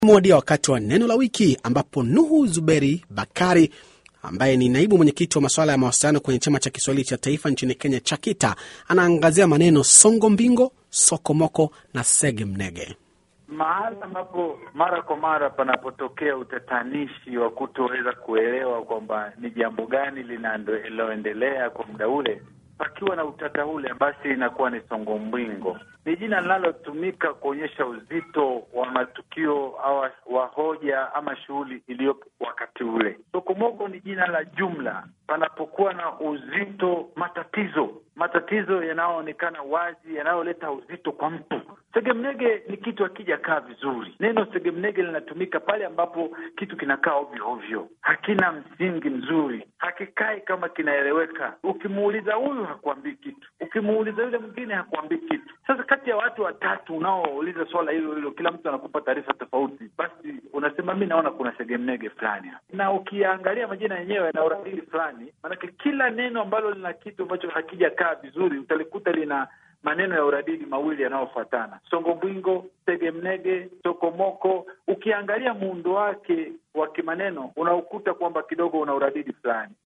Umewadia wakati wa neno la wiki ambapo Nuhu Zuberi Bakari ambaye ni naibu mwenyekiti wa masuala ya mawasiliano kwenye chama cha Kiswahili cha taifa nchini Kenya, CHAKITA, anaangazia maneno songo mbingo, sokomoko na sege mnege. Mahala ambapo mara kwa mara panapotokea utatanishi wa kutoweza kuelewa kwamba ni jambo gani linaloendelea kwa muda ule, pakiwa na utata ule, basi inakuwa ni songo mbwingo. Ni jina linalotumika kuonyesha uzito wa matukio au wa hoja ama shughuli iliyopo wakati ule. Sokomoko ni jina la jumla panapokuwa na uzito, matatizo matatizo yanayoonekana wazi, yanayoleta uzito kwa mtu. Segemnege ni kitu akija kaa vizuri. Neno segemnege linatumika pale ambapo kitu kinakaa ovyo ovyo, hakina msingi mzuri, hakikai kama kinaeleweka. Ukimuuliza huyu hakuambii kitu, ukimuuliza yule mwingine hakuambii kitu. Sasa kati ya watu watatu unaouliza swala hilo hilo, kila mtu anakupa taarifa tofauti, basi unasema mi naona kuna segemnege fulani, na ukiangalia majina yenyewe yana uradili fulani, maanake kila neno ambalo lina kitu ambacho hakijakaa vizuri utalikuta lina maneno ya uradidi mawili yanayofuatana: songombwingo, segemnege, sokomoko. Ukiangalia muundo wake wa kimaneno unaukuta kwamba kidogo una uradidi fulani.